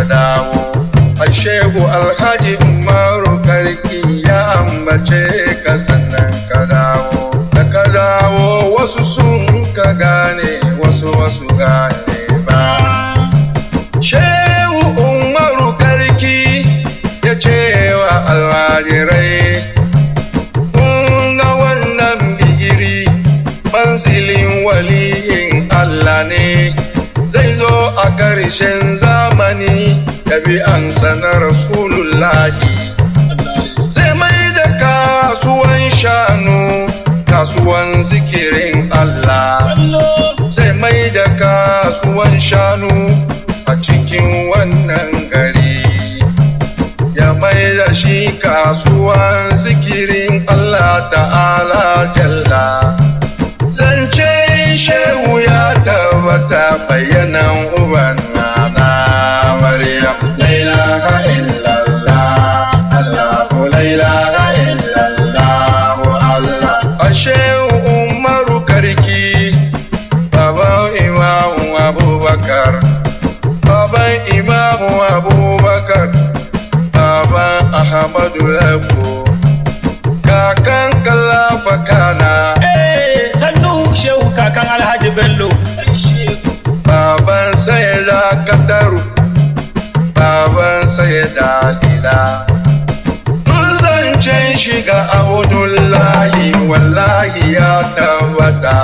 dawo a shehu alhaji umaru karki ya ambace ka sannan ka dawo da ka dawo wasu sun ka gane wasu wasu gane ba shehu umaru karki ya ce wa almajirai kun ga wannan bigiri manzilin waliyin Allah ne zai zo a ƙarshen zamani da bi'ansa na Rasulullahi zai mai da kasuwan shanu kasuwan zikirin Allah zai mai da kasuwan shanu a cikin wannan gari ya mai da shi kasuwan zikirin Allah ta'ala jalla zance shehu ya tabbata bayanan uban nana maryam la ilaha illallah allahu la ilaha illallah allah ashehu umaru karki baban imamu abubakar baban imamu abubakar baban ahmadu lako kakan kalafa kana Eh, sannu shehu kakan alhaji bello baban sayyida kataru baban sayyida lila duk zancen shiga abudullahi wallahi ya tabbata